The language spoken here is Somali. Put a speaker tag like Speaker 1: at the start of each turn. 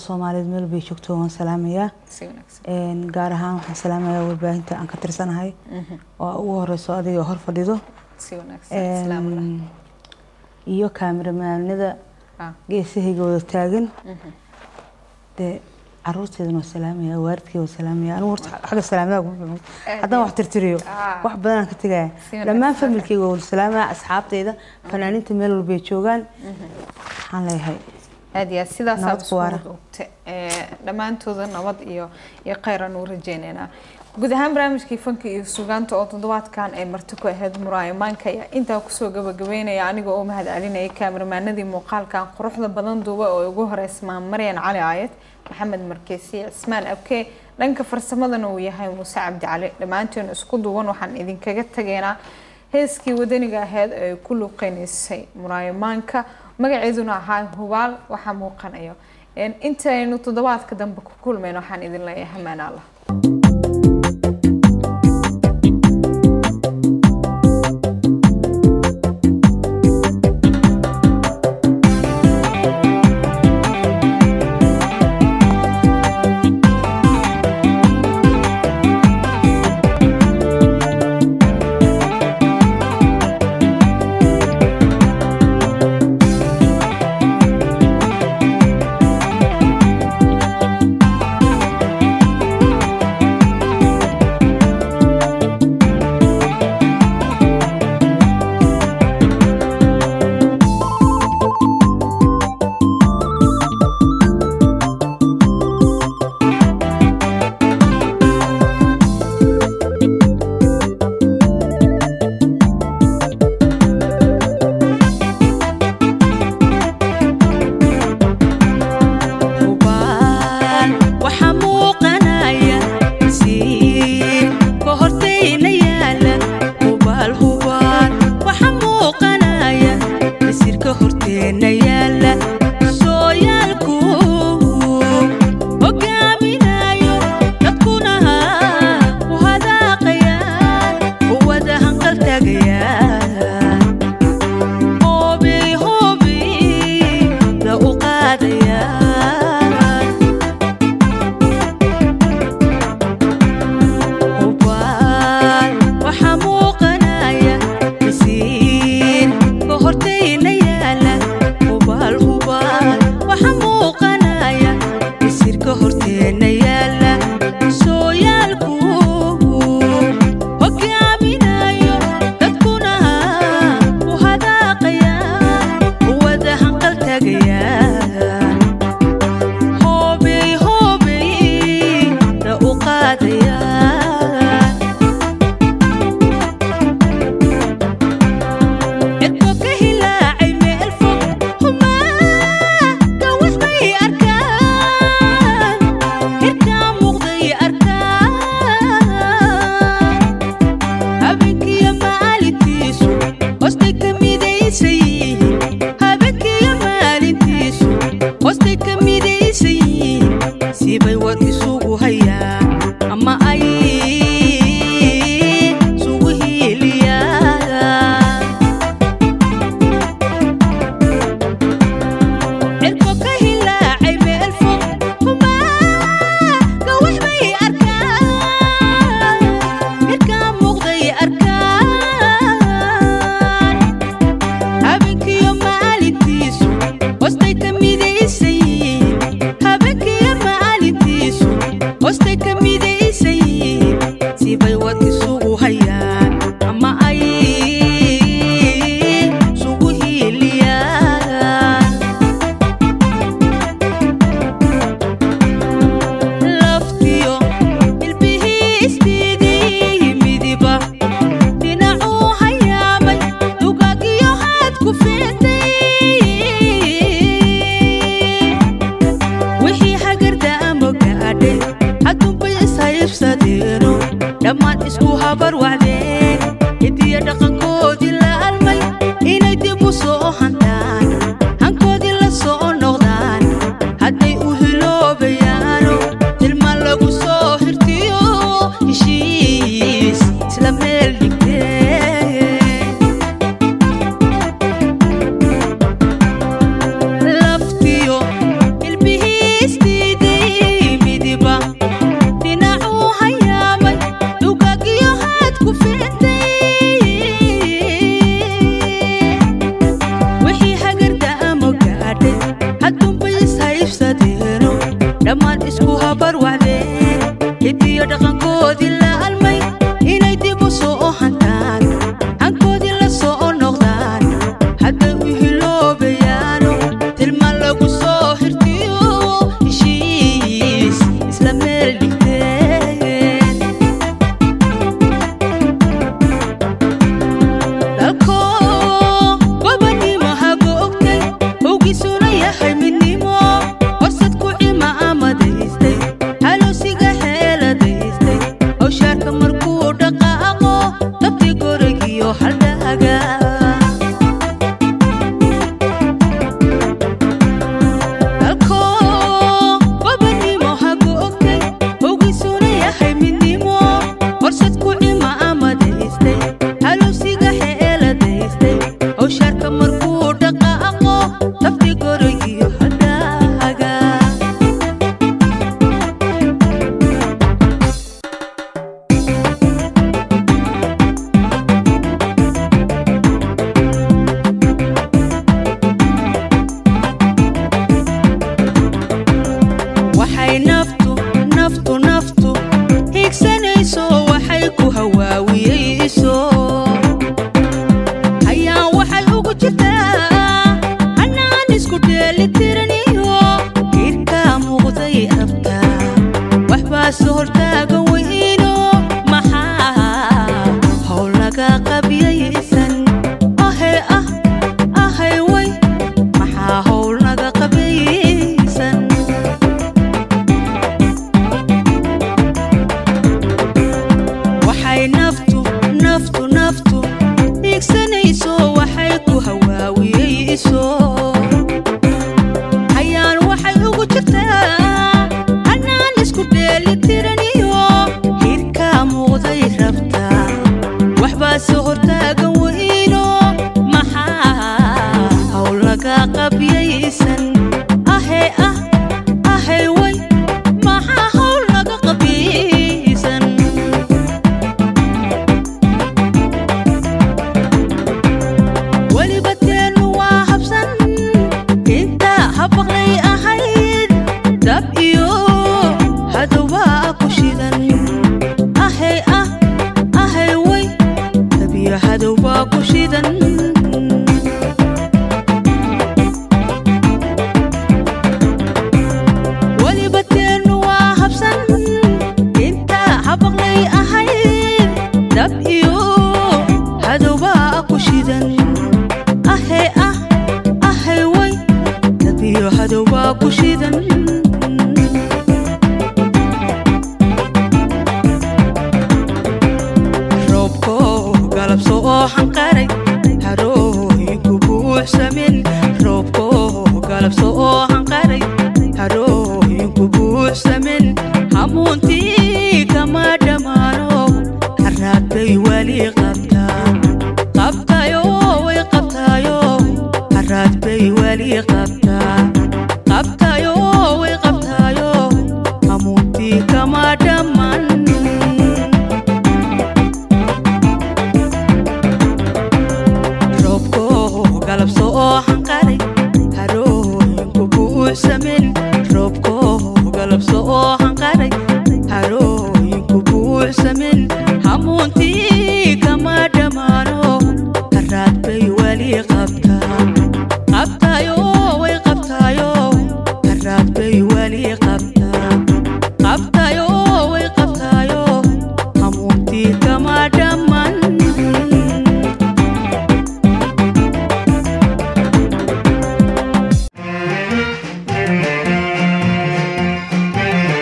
Speaker 1: soomaaliyeed meel bay joogto waan salaamayaa
Speaker 2: si wanaagsan
Speaker 1: Een, gaar ahaan waxaan salaamayaa warbaahinta aan ka tirsanahay oo ugu horeyso adiga hor fadhido
Speaker 2: si wanaagsan salaamu lah
Speaker 1: Een, iyo kaamiramanada
Speaker 2: Ah.
Speaker 1: geesahayga wada taagan dee caruurteedana waa salaamaya waalidkay waa salaamaya anigu horta xagga salaamada kuma filmo haddaan wax tirtiriyo
Speaker 2: Ah.
Speaker 1: wax badan aan ka tegaya
Speaker 2: Si wanaagsan.
Speaker 1: dhammaan familkayga waa wada salaamaya asxaabteyda fanaaniinta meel walbay joogaan waxaan leeyahay
Speaker 2: aad iyo aad sidaasaa
Speaker 1: Nabad ku waara.
Speaker 2: iskugu duubta dhammaantooda nabad iyo iyo kheyran u rajeynaynaa guud ahaan barnaamijkii fanka iyo sugaanta oo toddobaadkan ay marti ku ahayd muraayo maanka ayaa intaa kusoo gabagabeynaya aniga oo mahad celinayay kaamiramanadii muuqaalkan quruxda badan duuba oo ugu horeysmaan maryan cali aayad maxamed markeesi cismaan abke dhanka farsamadana uu yahay muuse cabdi cali dhammaanteen isku duwan waxaan idinkaga tageynaa heeskii wadaniga ahayd ee ay ku luuqeynaysay muraayo maanka magaceeduna ahaa hubaal waxaa muuqanayo Een, intaynu toddobaadka dambe ku kulmayno waxaan idin leeyahay hamaan allah
Speaker 3: hubaan waxaa muuqanaya siin ka hortayna yaala hubaal hubaal waxaa muuqanaya masirka horteenna yaala sooyaalku hogaaminayo dadkuna u hadaaqayaan u wada hanqal tagayaan hoobey hoobey la u qaadayaan hubaan waxaa muuqanaya masiin ka hortayna yaala hubaal hubaal waxaa muuqanaya masirka horteenna yaala sooyaalku hogaaminayo dadkuna u hadaaqayaan u wada hanqal tagayaan hoobey hoobey la u qaadayaan cirko ka hilaacay meel fog humaaka wax bay arkaan hirkaa muuqday arkaan habeenkiyo maalintiisu hoostay ka midaysan yihiin habeenkiyo maalintiisu hoostay ka midaysan yihiin sibay war isugu hayaan ama ay isugu hiiliyaan cirko ka hilaacay meel fog humaaka wax bay arkaan hirkaa muuqday arkaan habeenkiyo maalintiisu hoostay ka midaysan yihiin habeenkiyo maalintiisu hoostay ka midaysan yihiin sibay war isugu hayaan ama ay isugu hiiliyaan laftiyo ilbihiistiidii midiba dhinacuu hayaamay dugagiyo haad ku fiintay wixii hagarda ama gaadhay haddunbay ishaybsadeeno dhammaan isku habar wacdeen hidiyo dhaqankoodii la almay inay dib u soo hantaan hankoodii la soo noqdaan hadday u hiloobayaano tilmaan lagu soo hirtiyo heshiis isla meel dhigteen laftiyo ilbihiistii haybsadeeno dhammaan isku habar wacdeen hidiyo dhaqankoodii la almay inay dib u soo hantaan hankoodii la soo noqdaan hadday u hiloobayaano tilmaan lagu soo hirtiyo heshiis isla meel dhigteen dalko gobannimo hago ogtay howgiisuna yahay midnimo horsad ku cima amadaystay haloosiga xeeladaystay hawshaarka markuu dhaqaaqo dabti gorigiyo haldhaaga dalko gobannimo hago ogtay howgiisuna yahay midnimo horsad ku cima amadaystay halowsiga xeeladaystay hawshaarka markuu dhaqaaqo dabti gorigiyo haldhaaga waxay naftu naftu naftu higsanayso waxay ku hawaawiyeyso hayaan waxay ugu jirtaa hanaan isku dheelitiraniyo hirka muuqday rabtaa waxbaase hortaagan weyno maxaa howl laga qabyaysan ahe ah ahay way maxaa howl laga qabyaysan waxay naftu naftu naftu dhiigsanayso waxay ku hawaawiyeyso hayaan waxay ugu jirtaa hanaan isku dheelitiraniyo hirka muuqday rabtaa waxbaase hortaagan weyno maxaa howl laga qabyaysan ahe ah ahay way maxaa howl laga qabyaysan weliba teennu waa habsan inta habaqlay ahayd dab iyo hadowbaa ku shidan ahay ah ahay way dab iyo hadowbaa ku shidan weliba teennu waa habsan inta habaqlay ahayd dab iyo hadowbaa ku shidan ahe ah ahay way dab iyo hadowbaa ku shidan roobko galabso oo xanqaray harooyinku buuxsamin roobko galabso oo xanqaray harooyinku buuxsamin hamuuntii kama dhammaano haraad bay weli qabtaa qabtayo way qabtaayo haraad bay weli qabtaa qabtayo way qabtaayo hamuuntii kama dhammaan roobko galabso oo xanqaray harooyinku buuxsamin roobko galabso oo xanqaray